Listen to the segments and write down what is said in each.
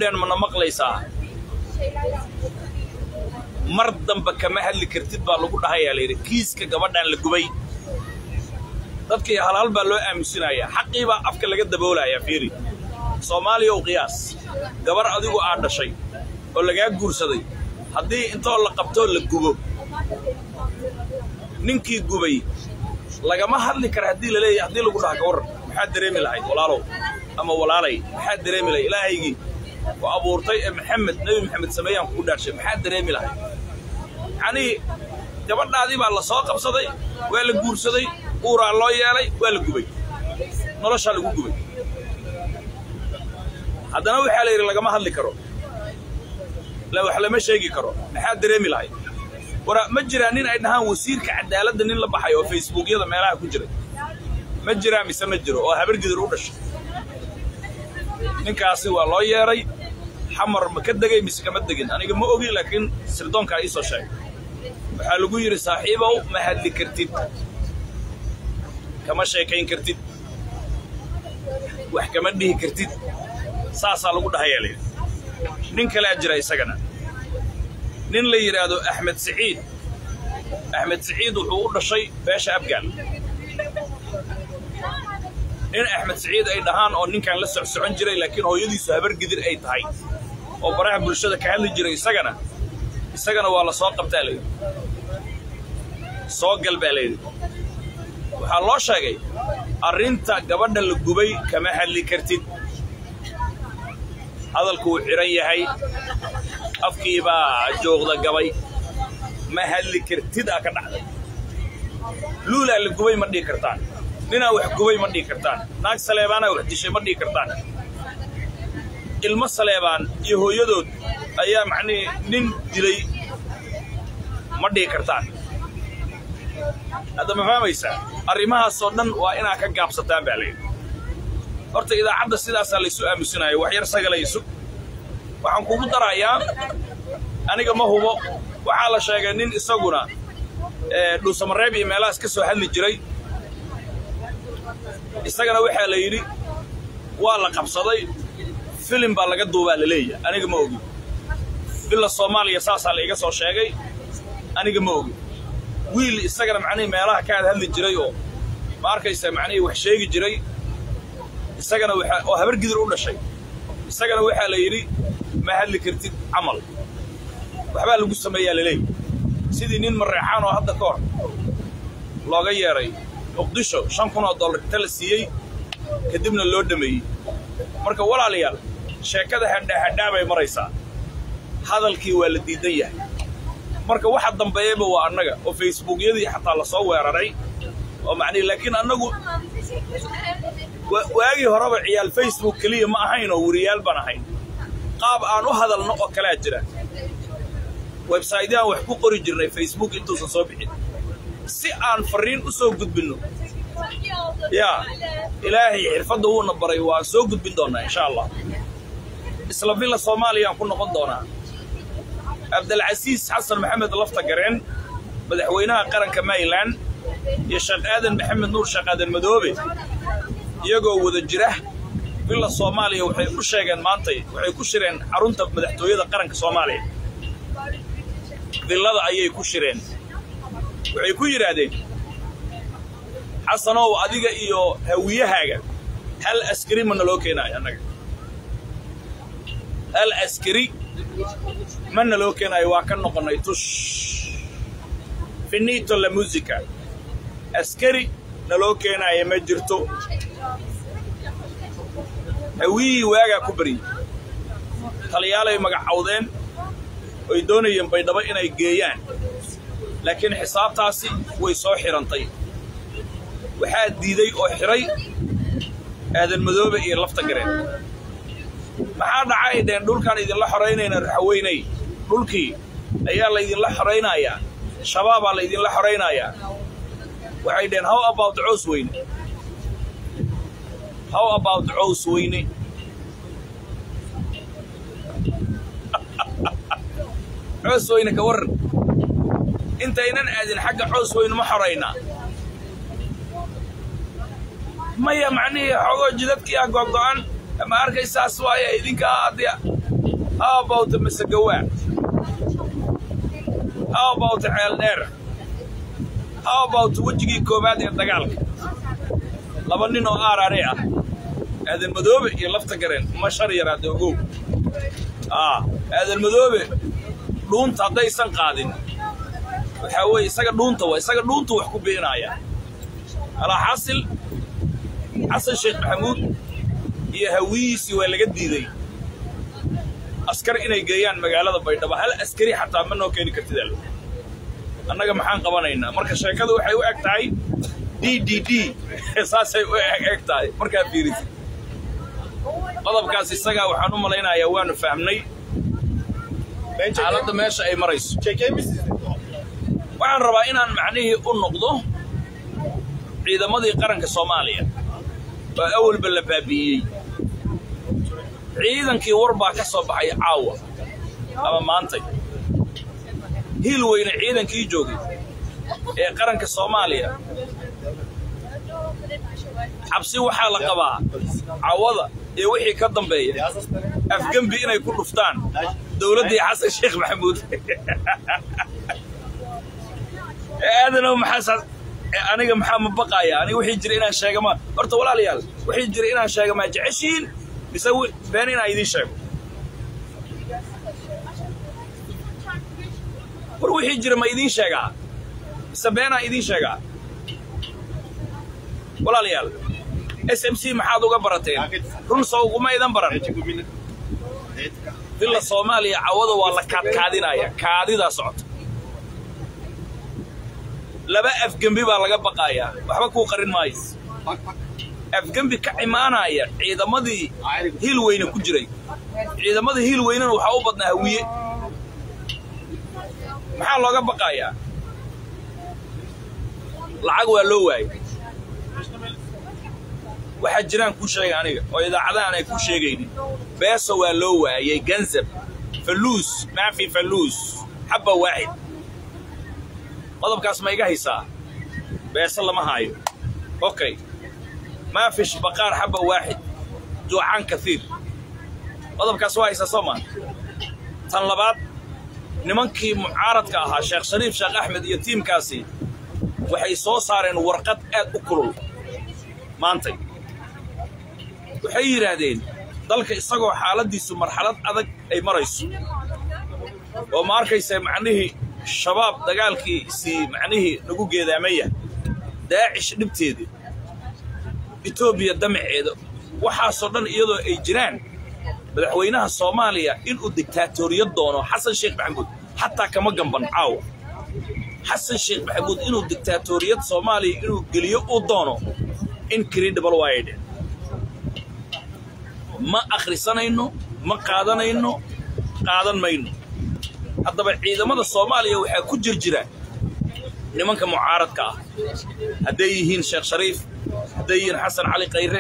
gabadheen mana maqlaysaa mar damba kama hadli kartid baa lagu dhahayaa layidhi kiiska gabadhaan la gubay dadkii halhal baa loo aamusinayaa xaqii baa afka laga daboolayaa fiiri soomaaliya ow qiyaas gabar adigu aad dhashay oo lagaa guursaday haddii intoo la qabtoo la gubo ninkii gubay lagama hadli kara haddii la leeyahay haddii lagu dhaha ka warran maxaad dareemi lahayd walaalow ama walaalay maxaad dareemi lahayd ilaahaygii ku abuurtay ee maxamed nebi maxamed sameeyaan kugu dhaarshay maxaad dareemi lahayd yacnii gabadhaadii baa la soo qabsaday waa la guursaday uuraa loo yeelay waa la gubay noloshaa lagu gubay haddana waxaa la yidhi lagama hadli karo wax lama sheegi karo maxaad dareemi lahayd wara ma jiraa nin ay dhahaan wasiirka cadaaladda nin la baxay oo facebookyada meelaha ku jiray ma jiraa mise ma jiro oo habargidir u dhashay ninkaasi waa loo yeedhay xamar ma ka degay mise kama degin aniga ma ogi laakiin sirdoonkaa ii soo sheegay waxaa lagu yidhi saaxiibow ma hadli kartid kama sheekayn kartid wax kama dhihi kartid saasaa lagu dhahayaa layidhi nin kalea jira isagana nin la yidhaahdo axmed siciid axmed siciid wuxuu u dhashay beesha abgaal nin axmed siciid ay dhahaan oo ninkan la socsocon jiray laakiin hooyadiisu habargidir ay tahay oo baraha bulshada ka hadli jiray isagana isagana waa la soo qabtaa layidhi soo gal baa layidhi waxaa loo sheegay arrinta gabadha la gubay kama hadli kartid hadalku wuu xidhan yahay afkii baa joogda gabay ma hadli kartid aa ka dhacday luulaa la gubay ma dhihi kartaan ninaa wax gubay ma dhihi kartaan naag saleebaanaa wax dishay ma dhihi kartaan ilmo saleebaan iyo hooyadood ayaa macnihii nin dilay ma dhihi kartaan hadda ma fahmaysaa arrimahaasoo dhan waa inaa ka gaabsataan baa layidhi horta idaacadda sidaasaa laysu aamusinaayo wax yar sagalaysu waxaan kugu darayaa aniga ma hubo waxaa la sheegay nin isaguna dhuusamareeb iyo meelahaas ka soo hadli jiray isagana waxaa la yidhi waa la qabsaday filim baa laga duubaa la leeyahay aniga ma ogi villa soomaaliya saasaa la iga soo sheegay aniga ma ogi wiil isagana macnihii meelaha ka ad hadli jiray oo ma arkaysa macnihii wax sheegi jiray isagana waxa oo habar gidir u dhashay isagana waxaa la yidhi ma hadli kartid camal waxbaa lagu sameeyaa laleeyahy sidii nin mareexaan oo hadda ka hor looga yeedhay muqdisho shan kun oo dollar inta la siiyey kadibna loo dhameeyey marka walaalayaal sheekada hadhaahadhaa bay maraysaa hadalkii waa la diidan yahay marka waxa dambeeyaba waa annaga oo facebookyadii xataa la soo weeraray oo macnihi laakiin annagu waagii horeba ciyaal facebook keliya ma ahayn oo weriyaal baan ahayn qaab aan u hadalno oo kalea jira websaydyaan wax ku qori jirnay facebook intuusan soo bixin si aan farriin u soo gudbinno yaa ilaahay xirfadda wuuna baray waan soo gudbin doonnaa insha allah isla villa soomaaliyaan ku noqon doonaa cabdilcasiis xasan maxamed lafta gareen madaxweynaha qaranka mayland iyo sheekh aadan maxamed nuur sheekh aadan madoobe iyagoo wada jira villa soomaaliya waxay u sheegeen maantay waxay ku shireen xarunta madaxtooyada qaranka soomaaliya villada ayay ku shireen waxay ku yidhaahdeen xasanow adiga iyo hawiyahaaga hal askari ma naloo keenaayo annaga hal askari ma naloo keenaayo waa ka noqonnay tush finito la musica askari naloo keenaaya ma jirto hawiyihii waagaa ku baryey taliyaalay magacawdeen oy doonayeen baydhabo inay geeyaan laakiin xisaabtaasi way soo xidhantay waxaa diiday oo xidhay aadan madoobe iyo lafta gareen maxaa dhaca ay dheen dhulkaan idinla xoraynayna raxaweynay dhulkii ayaa laydinla xoraynayaa shabaabaa laydinla xoraynayaa waxay dheen how about cows weyne how about cows weyne coos weyne ka warran intaynan aadin xagga coos weyne ma xoraynaa maya macnihii xogoo jidadkii ah gogo'an ma arkaysaas waaya idinkaa adya how about masagawaa how about ceeldheer how about wejigii koowaad ee dagaalka laba nin oo aarare ah aadan madoobe iyo lafta gareen ma shar yaraade ogow aa aadan madoobe dhuunta haddaysan qaadin waxaa weeye isaga dhuunta waa isaga dhuuntu wax ku beenaaya alaa xasil xasan sheekh maxamuud iyo hawiyiisii waa laga diiday askar inay geeyaan magaalada baydhabo hal askari xataa ma noo keeni kartid al annaga maxaan qabanaynaa marka sheekadu waxay u eg tahay d d d saasay u eg tahay markaa fiirisid qodobkaas isagaa waxaan u malaynayaa waanu fahmnay xaaladda meesha ay marayso waxaan rabaa inaan macnihii u noqdo ciidamadii qaranka soomaaliya oo awalba la baabi'iyey ciidankii war baa ka soo baxay caawa ama maantay hiil weyne ciidankii joogay ee qaranka soomaaliya xabsi waxaa la qabaa cawada iyo wixii ka dambeeya afgembi inay ku dhuftaan dowladdii xasan sheekh maxamuud aadanow maxaa aniga maxaa ma baqaaya aniga wixii jira inaan sheega ma horta walaalayaal wixii jira inaan sheega maa jeceshiin mise been inaan idiin sheego war wixii jira ma idiin sheegaa mise beenaan idiin sheegaa walaalayaal s m c maxaad uga barateen run soo uguma idan baran villa soomaaliya cawada waa la kaadkaadinaya kaadidaa socota laba afgembi baa laga baqaayaa waxba kuu qarin maayo afgembi ka imaanaya ciidamadii hiil weyne ku jiray ciidamadii hiil weynena waxaa u badnaa hawiye maxaa looga baqaayaa lacag waa loo waayey waxaa jiraan kuu sheega aniga oo idaacadahan ay kuu sheegaynin beeso waa loo waayey ganzab faluus maafi faluus xabba waaxid qodobkaas ma iga haysaa beese lama haayo okay maafish baqaar xabba waaxid juucaan kaiir qodobkaas waa haysaa soo maa tan labaad nimankii mucaaradka ahaa sheekh shariif sheekh axmed iyo tiimkaasi waxay soo saareen warqad aad u kulul maantay waxay yidhaahdeen dalka isagoo xaaladdiisu marxalad adag ay marayso oo ma arkaysa macnihii shabaab dagaalkiisii macnihii nagu geedaamaya daacish dhibteedii etoobiya damaceeda waxaasoo dhan iyadoo ay jiraan madaxweynaha soomaaliya inuu diktaatoriyad doono xasan sheekh maxamuud xataa kama gamban caawa xasan sheekh maxamuud inuu diktaatoriyad soomaaliya inuu geliyo uu doono incredible wide ma akhrisanayno ma qaadanayno qaadan mayno haddaba ciidamada soomaaliya waxaa ku jir jira nimanka mucaaradka ah hadday yihiin sheekh shariif hadday yihiin xasan cali kayre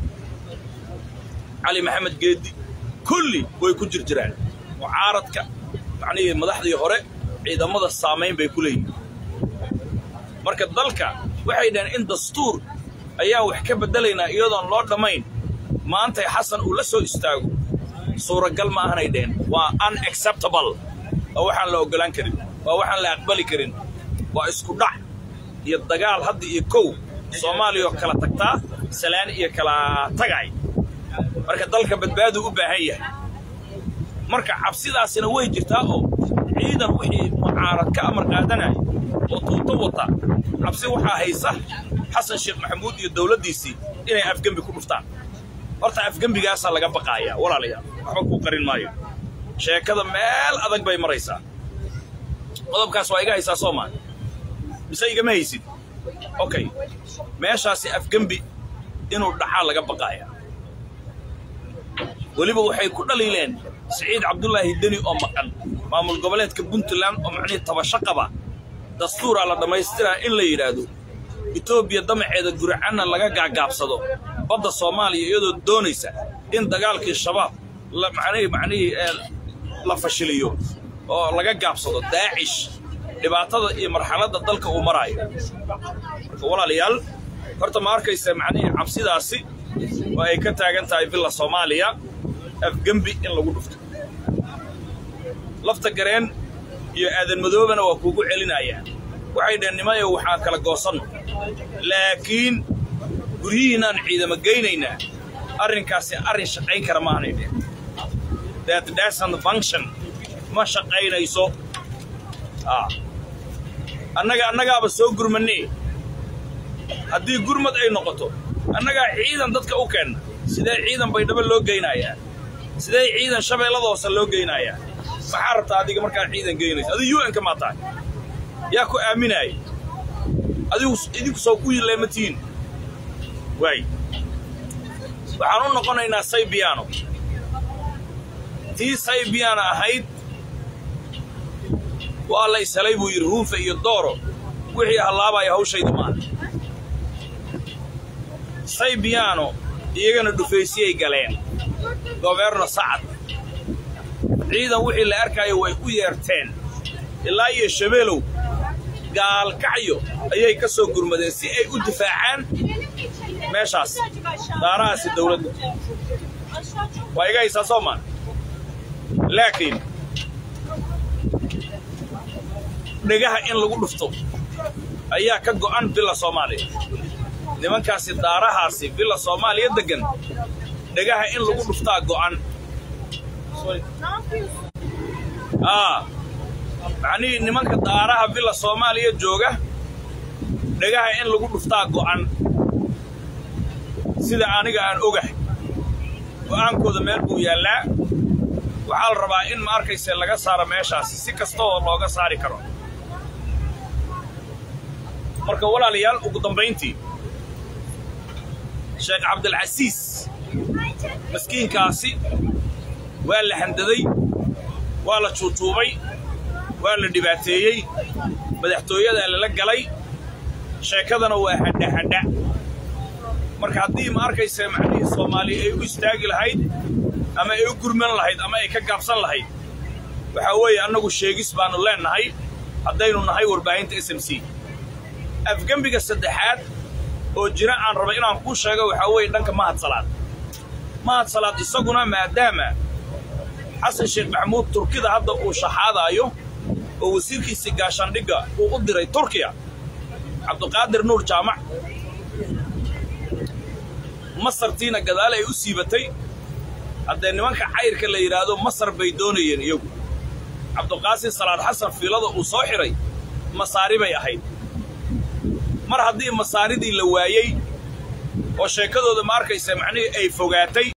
cali maxamed geedi kulli way ku jir jiraan mucaaradka macnihii madaxdii hore ciidamada saamayn bay ku leeyihin marka dalka waxay dhaheen in dastuur ayaan wax ka beddelaynaa iyadoon loo dhammayn maantay xasan uu la soo istaago suuragal ma ahanay dheheen waa unacceptable waa waxaan la oggolaan karin waa waxaan la aqbali karin waa isku dhac iyo dagaal hadda iyo kow soomaaliya oo kala tagtaa salaan iyo kala tagay marka dalka badbaadu u baahan yahay marka cabsidaasina way jirtaa oo ciidan wixii mucaarad ka amar qaadanaya oo tuuto wata cabsi waxaa haysa xasan sheekh maxamuud iyo dowladdiisii inay afgembi ku dhuftaan horta afgembigaasaa laga baqaayaa walaalayaal waxba kuu qarin maayo sheekada meel adag bay maraysaa qodobkaas waa iga haysaa soo maa mise igama haysid okay meeshaasi afgembi inuu dhacaa laga baqaayaa weliba waxay ku dhaliileen siciid cabdulaahi deni oo maqan maamul goboleedka puntland oo macnihii tabasho qaba dastuuraa la dhammaystiraa in la yidhaahdo etoobiya damaceeda guracanna laga gaagaabsado badda soomaaliya iyadoo doonaysa in dagaalkii shabaab macnihii macnihii la fashiliyo oo laga gaabsado daacish dhibaatada iyo marxaladda dalka uu maraayo marka walaalayaal horta ma arkaysa macnihii cabsidaasi oo ay ka taagan tahay villa soomaaliya afgembi in lagu dhufto lafta gareen iyo aadan madoobana waa kuugu celinayaan waxay dhaheen nimayo waxaan kala goosanno laakiin guryihiinaan ciidamo geynaynaa arrinkaasi arrin shaqayn kara maanay dhehen that doesn't function ma shaqaynayso annaga annagaaba soo gurmannee haddii gurmad ay noqoto annagaa ciidan dadka u keenna sidee ciidan baydhabo loo geynayaa sidee ciidan shabeellada hoose loo geynayaa maxaa rabtaa adiga markaa ciidan geynaysa adigu u n-ka maa tahay yaa ku aaminaaya adigu idinku soo ku yileema tihiin waay waxaan u noqonaynaa saybiyaano tii saybiyaana ahayd waa la ishelay buu yidhi ruufa iyo dooro wixii hallaabaya hawshayda maaha saybiyaano iyagana dhufaysiyay galeen goberno sacad ciidan wixii la arkaayo way u yeerteen ilaa iyo shabeelow gaalkacyo ayay ka soo gurmadeen si ay u difaacaan meeshaas daarahaasi dawladda waa iga haysaa soo maan laakiin dhegaha in lagu dhufto ayaa ka go'an villa soomaaliya nimankaasi daarahaasi villa soomaaliya deggan dhegaha in lagu dhuftaa go'an aa macnihii nimanka daaraha villa soomaaliya jooga dhegaha in lagu dhuftaa go'an sida aniga aan ogahay go'aankooda meel buu yaallaa waxaa la rabaa in ma arkayse laga saaro meeshaasi si kasta oo looga saari karo marka walaalayaal ugu dambayntii sheekh cabdilcasiis maskiinkaasi waa la handaday waa la juujuubay waa la dhibaateeyey madaxtooyadaa lala galay sheekadana waa hadhahadha marka haddii ma arkayse macnihii soomaaliya ay u istaagi lahayd ama ay u gurman lahayd ama ay ka gaabsan lahayd waxaa weeye annagu sheegis baannu leennahay haddaynu nahay warbaahinta s m c afgembiga saddexaad oo jira aan raba inaan kuu sheego waxaa weeye dhanka mahad salaad mahad salaad isaguna maadaama xasan sheekh maxamuud turkida hadda uu shaxaadaayo oo wasiirkiisii gaashaandhigga uu u diray turkiya cabduqaadir nuur jaamac masartiina gadaal ay u siibatay haddee nimanka cayrka la yidhaahdo masar bay doonayeen iyagu cabduqaasin salaad xasan fiilada uu soo xidhay masaari bay ahayd mar haddii masaaridii la waayey oo sheekadooda ma arkaysa macnihii ay fogaatay